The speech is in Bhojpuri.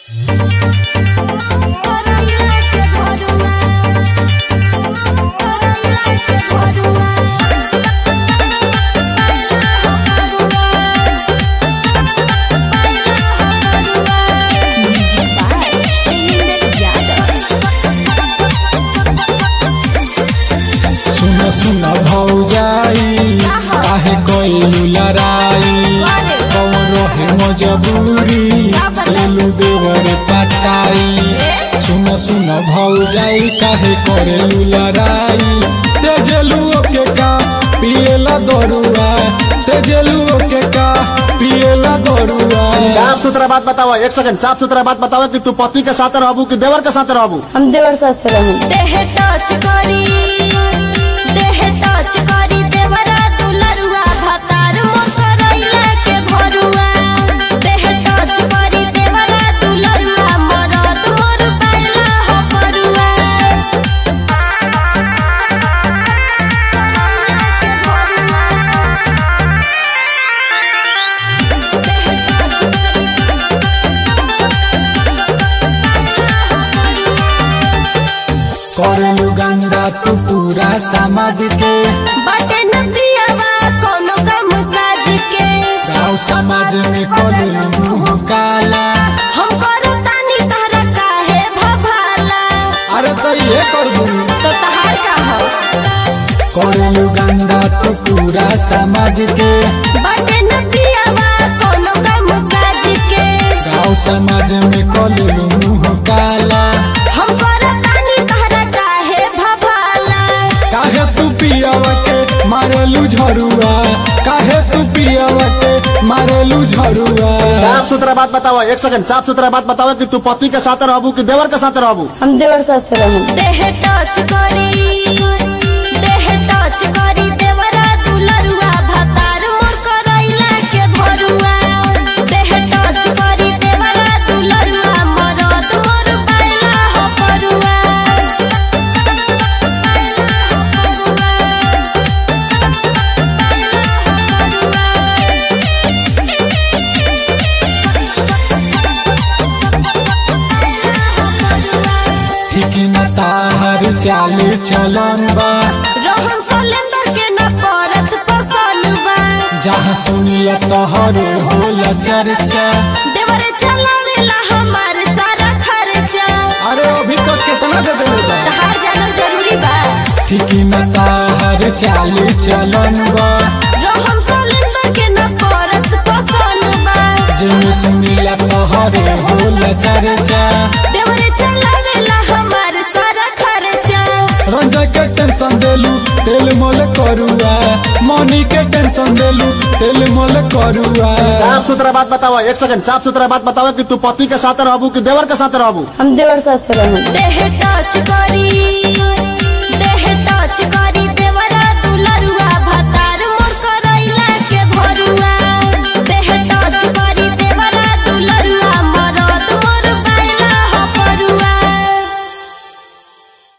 सुन सुन भौजाई काहे कइलू लड़ाई कौन रहे मजबूरी लेलू देवर पटाई सुन सुन भौजाई काहे करेलू लड़ाई तेजलू के का पिएला दरुआ तेजलू के का पिएला दरुआ साफ सुथरा बात बताओ एक सेकंड साफ सुथरा बात बताओ कि तू पति के साथ रहबू कि देवर के साथ रहबू हम देवर साथ से रहूं देह टच करी देह टच करी देवरा दुलरुआ भतार मोर करैला के भरुआ देह टच करी देवरा दुलरुआ मरद मोर पाइला हो परुआ करेलू गंगा तू पूरा समाज के बटे न पियावा कोनो काम काज के गाँव समाज में करेलू मुँह काला हम करो तानी तहरा काहे भभाला अरे तो ये कर दू तो तहार का हो करेलू गंगा तू पूरा समाज के बटे न पियावा कोनो काम काज के गाँव समाज में करेलू मुँह काला हम करो तानी तहरा काहे भभाला काहे तू पियावा के मारेलू झरुआ काहे तू पियावा के मारेलू झरुआ साफ सुथरा बात बताओ एक सेकंड साफ सुथरा बात बताओ कि तू पति के साथ रहबू कि देवर के साथ रहबू हम देवर साथ से रहूं देह टच करी देह टच करी देवरा दुलरुआ भतार मोर करैला के भरुआ देह टच करी देवरा दुलरुआ मरद मोर पाइला हो परुआ ठीक न ताहर चाल चलन बा रोहन सलेंदर के न करत पसंद बा जहाँ सुनिया तोहरे होला चर्चा देवरे चलावेला हमार सारा खर्चा अरे अभी तक कितना दे देले बा तहार जानल जरूरी बा ठीक न ताहर चाल चलन बा रोहन सलेंदर के न करत पसंद बा जिन सुनिया तोहरे होला चर्चा देवरे चलावेला हमार सारा खर्चा रंजा के टेंशन देलू तेल मोल करुआ मनी के टेंशन देलू तेल मोल करुआ साफ सुथरा बात बताओ एक सेकंड साफ सुथरा बात बताओ कि तू पति के साथ रहबू कि देवर के साथ रहबू हम देवर साथ से रहूं देह टच करी देह टच करी